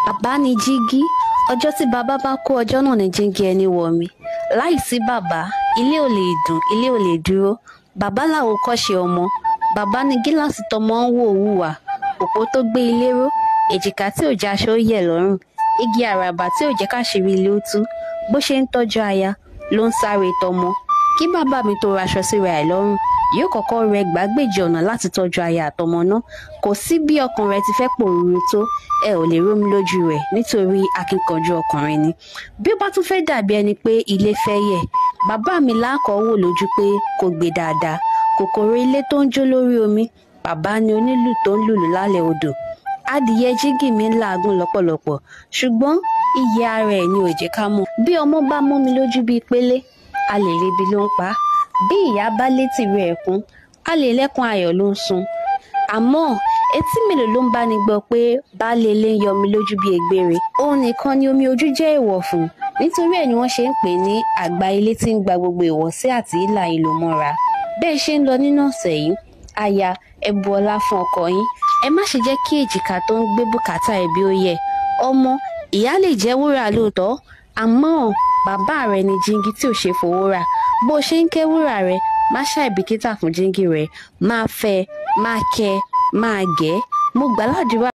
bàbá ni jígí ọjọ́ tí bàbá bá kú ọjọ́ náà ni jígí ẹni wọ̀ mí láìsí bàbá ilé ò lè dùn ilé ò lè dúró bàbá làwòkọ́ṣe ọmọ bàbá ni gíláàsì tọmọ ń wò wùwà òpó tó gbé ilé ró èjìká tí ò jẹ́ aṣọ ó yẹ̀ lọ́rùn igi àràbà tí ò jẹ́ káṣírí ilé ó tú bó ṣe ń tọ́jú aya ló ń sáré tọmọ kí bàbá mi tó raṣọ síra ẹ̀ lọ́rùn yóò kọ́kọ́ rẹ gbàgbéjì ọ̀nà láti tọ́jú aya àtọmọ náà kò sí bí ọkàn rẹ ti fẹ́ pòrúurú tó ẹ ò lè rómi lójú rẹ̀ nítorí akínkanjú ọkùnrin ni bí ó bá tún fẹ́ dàbí ẹni pé ilé fẹ́ yẹ̀ bàbá mi láàkọ́ wò lójú pé kò gbé dáadáa kòkòrò ilé tó ń jó lórí omi bàbá ni onílù tó ń lùlù lálẹ́ odò adìyẹ jígì mi ń làágùn lọ́pọ̀lọpọ̀ ṣùgbọ́n iyì ara ẹ̀ ni ò jẹ́ ká mọ̀ bí ọmọ bá mú mi lójú bíi pélé a lè lebi ló ń pa á bí ìyá bá létí rẹ̀ ẹ̀kún a lè lẹ́kùn ayọ̀ ló ń sun àmọ́ etí mélòó ló ń bá ní gbọ́ pé baálé ilé ń yọ mi lójú bíi egbére òun nìkan ni omi ojú jẹ́ èèwọ̀ fún nítorí ẹ̀ ni wọ́n ṣe ń pè ní àgbà ilé tí ń gba gbogbo ìwọ̀sí àti ìlà ìlò mọ́ra bẹ́ẹ̀ ṣe ń lọ nínú ọ̀sẹ̀ yìí aya ẹ bu ọlá fún ọkọ yín ẹ má ṣe jẹ́ kí èjìká tó ń gbé bùkátà ẹbí ó yẹ ọmọ ìyá lè jẹ́ wúrà lóòótọ́ àmọ́ bàbá rẹ ni jíngí tí ò ṣe fowó rà bó ṣe ń kẹ́ wúrà rẹ má ṣàìbìkítà fún jíngí rẹ máa fẹ́ máa kẹ́ máa gẹ̀ mo gbàládùra